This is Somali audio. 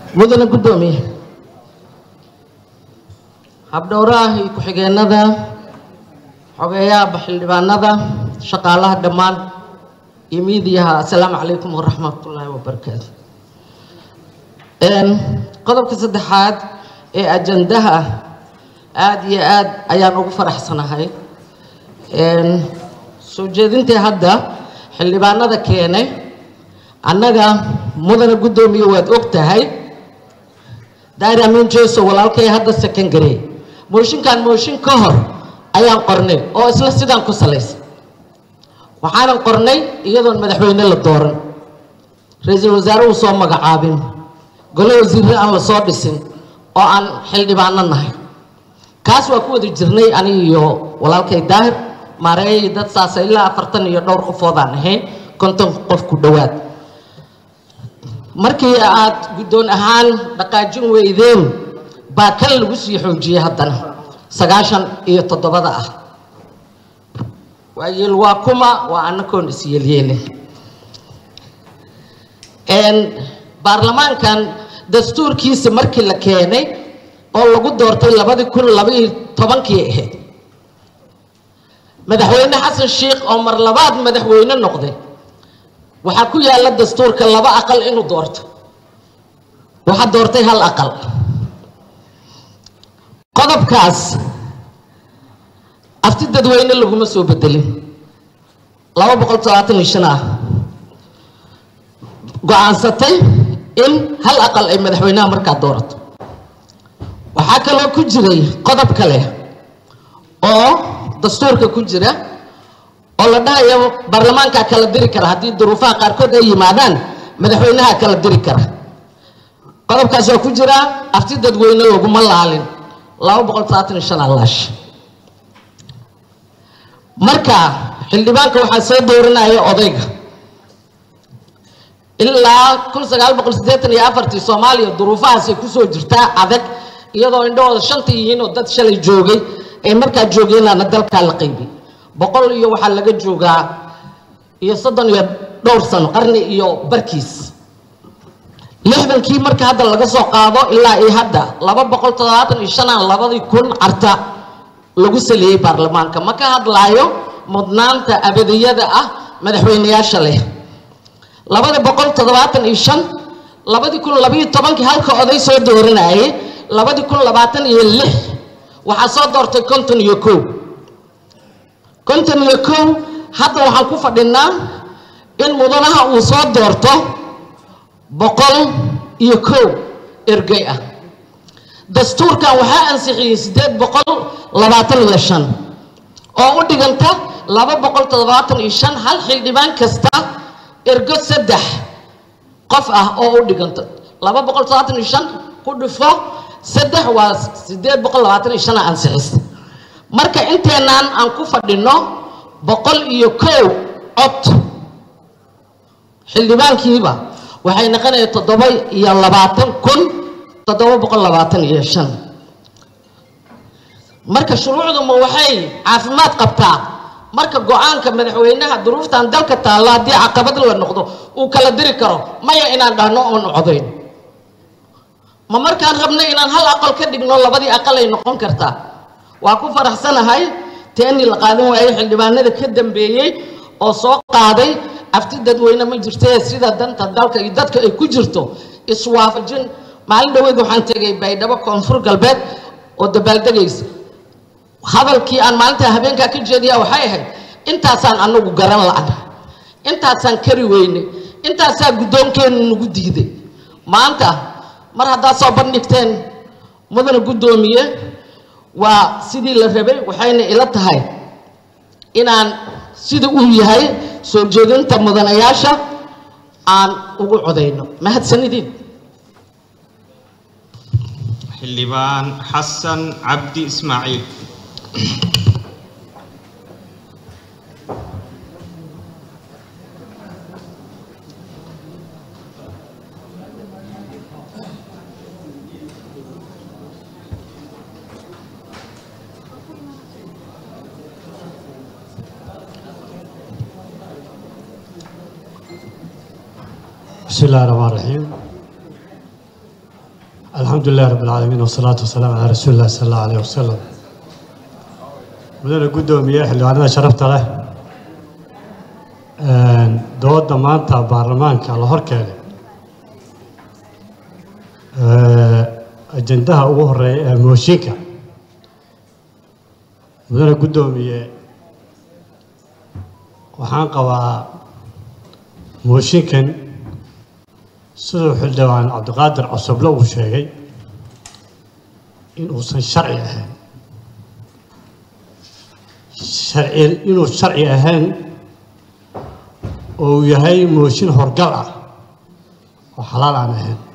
mudane guddoomiye habdhowraha iyo ku-xigeenada xogeeyaha xildhibaanada shaqaalaha dhammaan iyo miidiyaha assalaamu calaykum waraxmatullaahi wabarakaatu qodobka saddexaad ee ajandaha aada iyo aad ayaan ugu faraxsanahay soo jeedintii hadda xildhibaanada keenay annaga mudane guddoomiye waad og tahay daari amiin jeso walaalkay hadda secondary mooshinkan mooshin ka hor ayaan qornay oo isla sidaan ku salaysan waxaanan qornay iyadoon madaxweyne la dooran ra-iisul wasaare uu soo magacaabin gole wasiirre aan la soo dhisin oo aan xildhibaano nahay kaas waa ku wada jirnay aniga iyo walaalkay daahir maareeyay dad saasa ilaa afartan iyo dhowr qofoodaan ahayn konton qof ku dhowaad markii aad guddoon ahaan dhaqaajin weydeen baa kan lagu sii xoojiyey haddana sagaashan iyo toddobada ah waayeel waa kuma waa annakoon isyeelyeelin baarlamaankan dastuurkiisa markii la keenay oo lagu doortay labadii kun labaiyo tobankii ahayd madaxweyne xasan sheikh oo mar labaad madaxweyne noqday waxaa ku yaalla dastuurka laba aqal inuu doorto waxaa doortay hal aqal qodobkaas afti dadweyne laguma soo bedelin laba boqol todobaatan iyo shan ah go-aansatay in hal aqal ay madaxweynaha markaa doorato waxaa kaloo ku jiray qodob kale oo dastuurka ku jira oo la dhahayo baarlamaankaa kala diri kara haddii duruufaha qaarkood ay yimaadaan madaxweynaha kala diri kara qodobkaas waa ku jiraa afti dadweyne laguma laalin laba boqol todobaatan iyo shan alaash marka xildhibaanka waxaa soo dooranaya odayga ilaa kun sagaal boqol siddeetan iyo afartii soomaaliya duruufahaasay kusoo jirtaa adag iyadoo indhahooda shanta yihiin oo dad shalay joogay ay markaa joogeenaana dalkaa la qaybiyey boqol iyo waxaa laga joogaa iyo soddon iyo dhowr sano qarni iyo barkiis lixdankii marka hadda laga soo qaado ilaa iyo hadda laba boqol toddobaatan iyo shanaan labadii kun carta lagu saleeyey baarlamaanka ma ka hadlaayo mudnaanta abadiyada ah madaxweyneyaasha leh labada boqol toddobaatan iyo shan labadii kun labayo tobankii halka oday soo dooranayay labadii kun labaatan iyo lix waxaa soo doortay konton iyo kow konton iyo kow hadda waxaan ku fadhinaa in mudanaha uu soo doorto boqol iyo kow ergey ah dastuurkan waxaa ansixiyey siddeed boqol labaatan iyo shan oo u dhiganta laba boqol toddobaatan iyo shan hal xildhibaan kasta ergo saddex qof ah oo u dhiganta laba boqol toddobaatan iyo shan ku dhifo saddex waa siddeed boqol labaatan iyo shana ansixisa marka inteenaan aan ku fadhino boqol iyo kow cod xildhibaankiiba waxay noqonaya toddoba iyo labaatan kun toddoba boqol labaatan iyo shan marka shuruucduma waxay caafimaad qabtaa marka go-aanka madaxweynaha duruuftan dalka taalla haddii caqabad la noqdo uu kala diri karo maya inaan dhahno oon codayn ma markaan rabno inaan hal aqal ka dhigno labadii aqal ay noqon kartaa waa ku faraxsanahay teeni la qaadan waayey xildhibaanada ka dambeeyey oo soo qaaday afti dadweyne ma jirtee sida danta dalka iyo dadka ay ku jirto iswaafajin maalin dhaweyd waxaan tegay baydhabo koonfur galbeed oo dabaaldegaysa hadalkii aan maalintaa habeenkaa ka jeediya waxay ahayd intaasaan anagu garan la-an intaasaan kari weynay intaasaa guddoonkeennu nagu diiday maanta mar haddaad soo bandhigteen mudana guddoomiye waa sidii la rabay waxayna ila tahay inaan sida uu yahay soo jeedinta mudanayaasha aan ugu codayno mahadsanidin xildhibaan xasan cabdi ismaaciil بسم الله الرحمن الرحيم الحمد لله رب العالمين والصلاة والسلام على رسول الله صلى الله عليه وسلم mudane guddoomiye xildhibaanada sharafta leh dooda maanta baarlamaanka la horkeenay ajendaha ugu horeeya ee mooshinka mudane guddoomiye waxaan qabaa mooshinkan siduu xildhibaan cabdiqaadir cosoble uu sheegay in uusan sharci ahayn sharci inuu sharci ahayn oo uu yahay mooshin horgal ah oo xalaal aan ahayn